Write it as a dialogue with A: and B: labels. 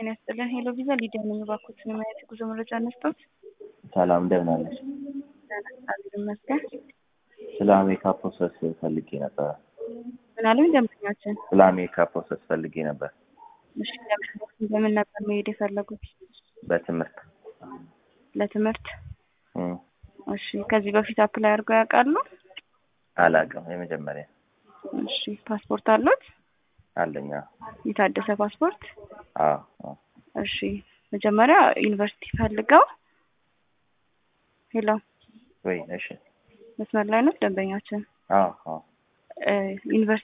A: ጤና ይስጥልን። ሄሎ ቪዛ ሊዲያ ነኝ። እባክዎትን የማየት የጉዞ መረጃ አነስቶት።
B: ሰላም እንደምን አለሽ?
A: እግዚአብሔር ይመስገን።
B: ስለ አሜሪካ ፕሮሰስ ፈልጌ ነበረ።
A: ምን አሉኝ ደንበኛችን?
B: ስለ አሜሪካ ፕሮሰስ ፈልጌ ነበር
A: እሺ፣ ለምን በምን ነበር መሄድ የፈለጉት?
B: በትምህርት
A: ለትምህርት።
B: እም፣
A: እሺ፣ ከዚህ በፊት አፕላይ አድርገው ያውቃሉ?
B: አላውቅም። የመጀመሪያ
A: እሺ፣ ፓስፖርት አሉት?
B: አለኛ።
A: የታደሰ ፓስፖርት?
B: አዎ አዎ።
A: እሺ፣ መጀመሪያ ዩኒቨርሲቲ ፈልገው። ሄሎ፣
B: ወይ እሺ።
A: መስመር ላይ ነው ደንበኛችን?
B: አዎ አዎ።
A: ዩኒቨርሲቲ